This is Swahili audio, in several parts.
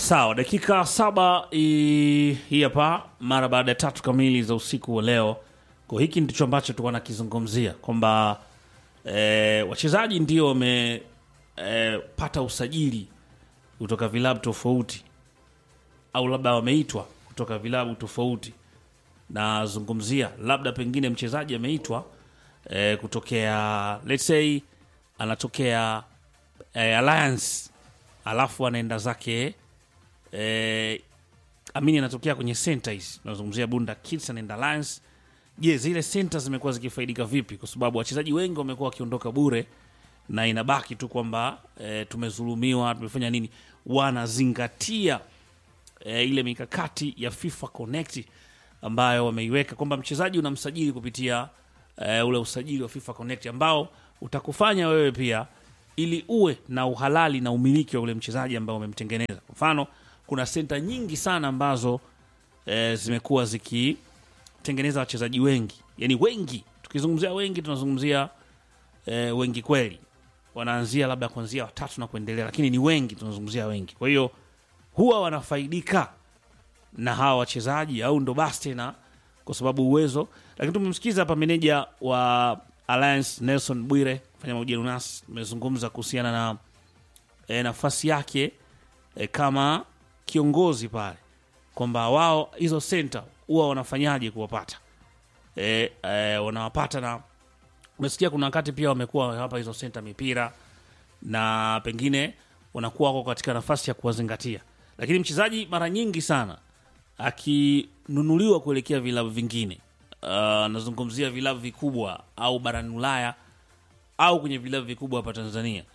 Sawa, dakika saba i- hii hapa, mara baada ya tatu kamili za usiku wa leo. Kwa hiki ndicho ambacho tulikuwa nakizungumzia kwamba e, wachezaji ndio wamepata usajili kutoka vilabu tofauti, au labda wameitwa kutoka vilabu tofauti. Nazungumzia labda pengine mchezaji ameitwa e, kutokea let's say anatokea e, Alliance alafu anaenda zake eh, amini anatokea kwenye center hizi tunazungumzia Bunda Kids anaenda Lions. Je, zile center zimekuwa zikifaidika vipi? Kwa sababu wachezaji wengi wamekuwa wakiondoka bure na inabaki tu kwamba eh, tumezulumiwa, tumefanya nini. Wanazingatia eh, ile mikakati ya FIFA Connect ambayo wameiweka kwamba mchezaji unamsajili kupitia eh, ule usajili wa FIFA Connect ambao utakufanya wewe pia ili uwe na uhalali na umiliki wa ule mchezaji ambao umemtengeneza. Kwa mfano, kuna senta nyingi sana ambazo eh, zimekuwa zikitengeneza wachezaji wengi, yani wengi. Tukizungumzia wengi, tunazungumzia eh, wengi kweli, wanaanzia labda kuanzia watatu na kuendelea, lakini ni wengi, tunazungumzia wengi. Kwa hiyo huwa wanafaidika na hawa wachezaji au ndo basi tena kwa sababu uwezo. Lakini tumemsikiza hapa meneja wa Alliance Nelson Bwire fanya mahojiano nasi, tumezungumza kuhusiana na e, nafasi yake e, kama kiongozi pale, kwamba wao hizo senta huwa wanafanyaje kuwapata e, e, wanawapata na umesikia kuna wakati pia wamekuwa hapa hizo senta mipira na pengine wanakuwa wako katika nafasi ya kuwazingatia, lakini mchezaji mara nyingi sana akinunuliwa kuelekea vilabu vingine, uh, nazungumzia vilabu vikubwa au barani Ulaya au kwenye vilabu vikubwa hapa Tanzania,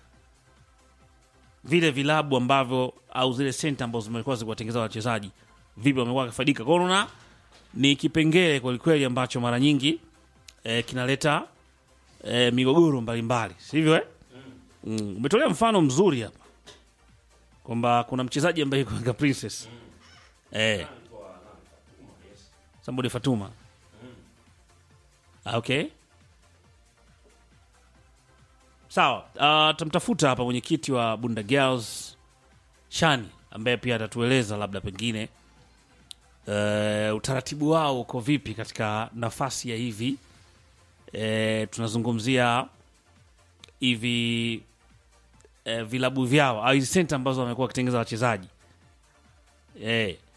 vile vilabu ambavyo au zile senta ambazo zimekuwa zikiwatengeza wachezaji, vipi wamekuwa wakifaidika. Kwa hiyo unaona ni kipengele kwelikweli ambacho mara nyingi eh, kinaleta eh, migogoro mbalimbali, sivyo eh? Mm. Umetolea mfano mzuri hapa kwamba kuna mchezaji ambaye yuko Yanga Princess eh, Sambode Fatuma Ah, okay sawa. Uh, tamtafuta hapa mwenyekiti wa Bunda Girls Shani ambaye pia atatueleza labda pengine uh, utaratibu wao uko vipi katika nafasi ya hivi uh, tunazungumzia hivi uh, vilabu vyao au hizi senta ambazo wamekuwa wakitengeza wachezaji eh,